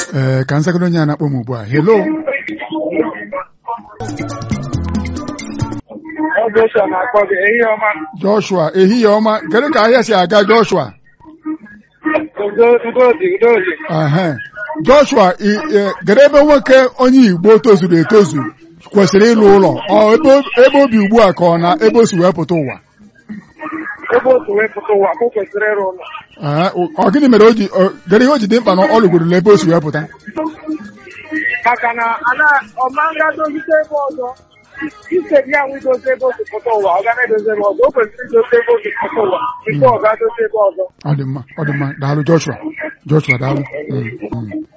ee ka nzagoro onye a na-akpọ m ugbu a hello Ọ bụ Joshua na-akpọ gị ehihie ọma Joshua ehihie ọma kedu ka ahịa si aga Joshua udo udo dị udo dị Ehe. Joshua i- e, kedu ebe nwoke onye Igbo tozuru etozu kwesịrị ịlụ ụlọ ọ ebe o- ebe obi ugbu a ka ọ na ebe o si wee pụta ụwa ebe otu wee pụta ụwa ka o kwesịrị ịrụ ụlọ Ehe, o- ọ gịnị mere o ji o- kedu ihe o ji dị mkpa na ọ lụgorula ebe o si wee pụta maka na ana ọma nga dozite ebe ọzọ ise gị anwụ idozi ebe otu pụta ụwa ọ ga na-edozi ebe ọzọ o kwesịrị idozi ebe otu pụta ụwa tupu ọ ga-adozi ebe ọzọ ọ dị mma ọ dị mma daalụ Joshua Joshua daalụ Mm, mm.